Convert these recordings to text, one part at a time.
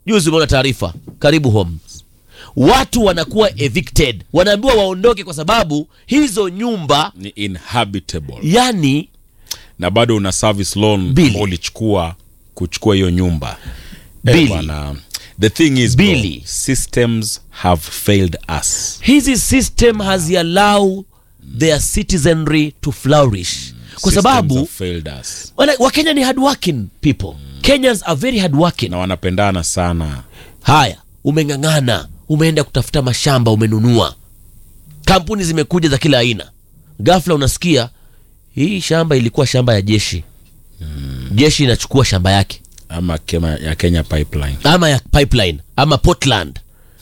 juzi umeona taarifa karibu homes watu wanakuwa evicted wanaambiwa waondoke kwa sababu hizo nyumba ni inhabitable yani na bado una service loan Bili. ambao ulichukua kuchukua hiyo nyumba Bili. Eh, bwana, the thing is bro, Bili. systems have failed us hizi system haziallow their citizenry to flourish kwa Systems sababu have failed us wana- wakenya ni hardworking people kenyans are very hardworking na wanapendana sana haya umeng'ang'ana umeenda kutafuta mashamba umenunua kampuni zimekuja za kila aina ghafla unasikia hii shamba ilikuwa shamba ya jeshi jeshi inachukua shamba yake ama kema ya kenya pipeline ama ya pipeline ama portland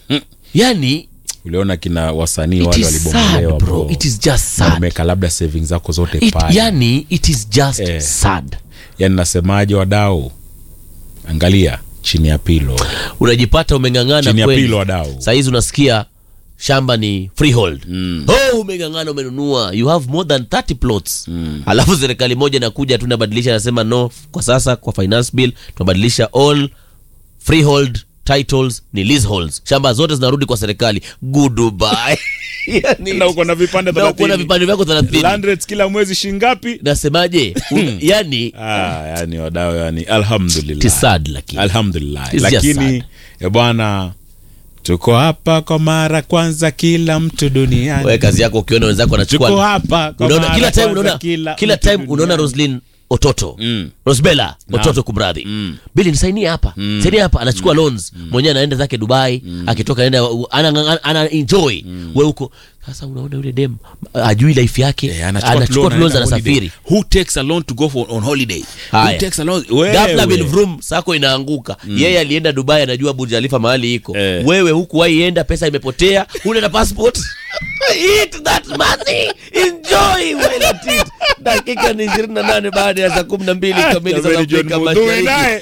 yani uliona kina wasanii it wale is sad walibomolewa bro bro it is just Na sad umeweka labda savings zako zote it, pale yani it is just Eh. sad yani nasemaje wadau angalia chini ya pilo unajipata umeng'ang'ana chini ya kweli pilo wadau sahizi unasikia shamba ni freehold mm. oh, umeng'ang'ana umenunua you have more than 30 plots mm. alafu serikali moja inakuja tu inabadilisha anasema no kwa sasa kwa finance bill tunabadilisha all freehold titles ni leaseholds shamba zote zinarudi kwa serikali goodbye yani, na uko na vipande na uko na 30. vipande vyako 30 Land rates kila mwezi shingapi nasemaje Un- yani ah, yani wadau yani alhamdulillah it is sad lakini alhamdulillah It's just lakini e bwana tuko hapa kwa mara kwanza kila mtu wewe duniani kazi yako ukiona wenzako tuko wanachukua hapa kwa unaona mara kila time kwanza unaona kila kila mtu time unaona duniani. Roslyn Ototo Mm. Rosbella Naam. Ototo kumradhi Bili nisainie hapa sainie hapa anachukua loans mwenyewe anaenda zake Dubai akitoka anaenda ana, ana, ana enjoy wewe huko sasa unaona yule dem ajui life yake Eh, anachukua anachukua loan, loans anaenda holiday. anasafiri who takes a loan to go for, on holiday Haya. who takes a loan wewe ghafla bin vrum sako inaanguka yeye alienda dubai anajua burj khalifa mahali iko Eh. wewe huku waienda pesa imepotea una na passport eat that money enjoy while at it dakika ni 28 baada ya saa 12 kamili za Jamani, John Afrika Mudhui Mashariki naye.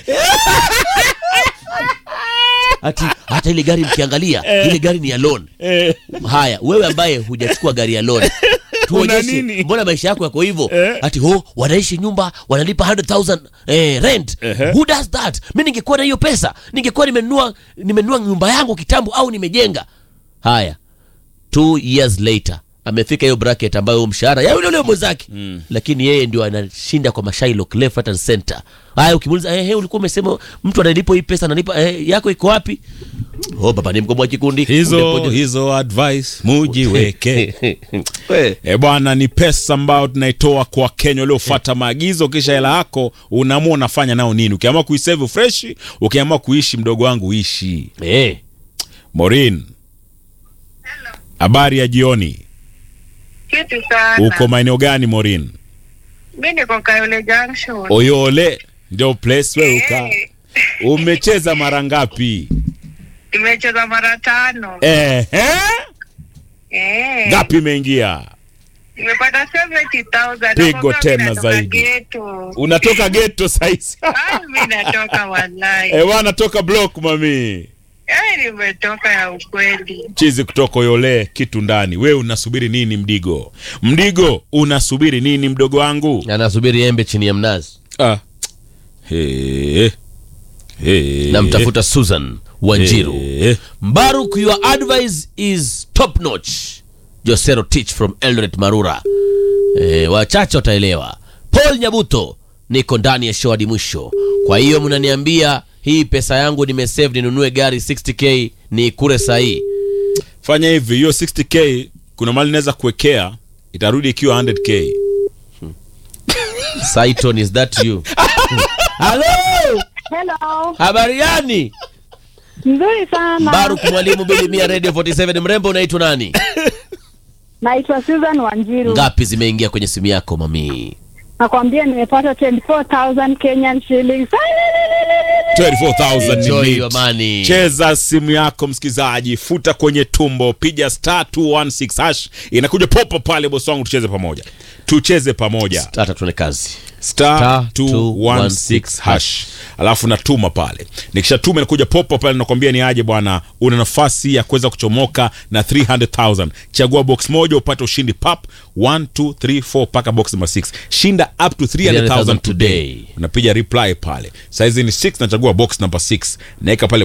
ati hata ile gari mkiangalia ile gari ni ya loan Eh, haya wewe ambaye hujachukua gari ya loan tuonyeshe nini? mbona maisha yako yako hivyo Eh. ati ho wanaishi nyumba wanalipa 100000 eh, rent Ehe. who does that mi ningekuwa na hiyo pesa ningekuwa nimenunua nimenunua nyumba yangu kitambo au nimejenga haya two years later amefika hiyo bracket ambayo huo mshahara ya yule yule mwenzake mm. lakini yeye ndio anashinda kwa mashailok left right and center haya ukimuuliza eh, hey, ulikuwa umesema mtu analipo hii pesa analipa eh, yako iko wapi oh baba ni mkomboa kikundi hizo Umepoje- hizo advice mujiweke We. e bwana ni pesa ambayo tunaitoa kwa kenya waliofuata maagizo kisha hela yako unaamua unafanya nao nini ukiamua kuisave freshi ukiamua kuishi mdogo wangu ishi Eh. morin habari ya jioni Kitu sana. uko maeneo gani morin Mi niko Kayole Junction. oyole ndio place we uka Eh, umecheza mara ngapi Nimecheza mara tano. Ehe. Eh. ngapi imeingia Nimepata 70,000. Pigo Nakwambia tena mi natoka zaidi. ghetto. unatoka geto saisi Ah, mi natoka wallahi. e bwana toka block mami Eh, nimetoka ya ukweli. chizi kutoka yole kitu ndani wewe unasubiri nini mdigo mdigo unasubiri nini mdogo wangu anasubiri embe chini ya mnazi ah. He. He. namtafuta susan wanjiru He. mbaruk your advice is top notch josero teach from eldoret marura e, wachache wataelewa paul nyabuto niko ndani ya show hadi mwisho kwa hiyo mnaniambia hii pesa yangu nimesave ninunue gari 60k ni kure sahii fanya hivi hiyo 60k kuna mali naweza kuwekea itarudi ikiwa 100k saiton is that you halo Hello. habari gani Nzuri sana. baruk mwalimu bilimia radio 47 mrembo unaitwa nani Naitwa Susan Wanjiru. ngapi zimeingia kwenye simu yako mami Nakwambia nimepata 24,000 Kenyan shillings. 24000 ni Enjoy neat. your money. cheza simu yako msikilizaji futa kwenye tumbo piga star 216 hash inakuja popo pale bosi wangu tucheze pamoja tucheze pamoja hata tuone kazi star Star 216 hash alafu natuma pale nikishatuma inakuja popo pale nakwambia ni aje bwana una nafasi ya kuweza kuchomoka na 300000 chagua box moja upate ushindi pap 1 2 3 4 mpaka box number 6 shinda up to 300000 today. today unapiga reply pale saizi ni 6 nachagua box number 6 naweka pale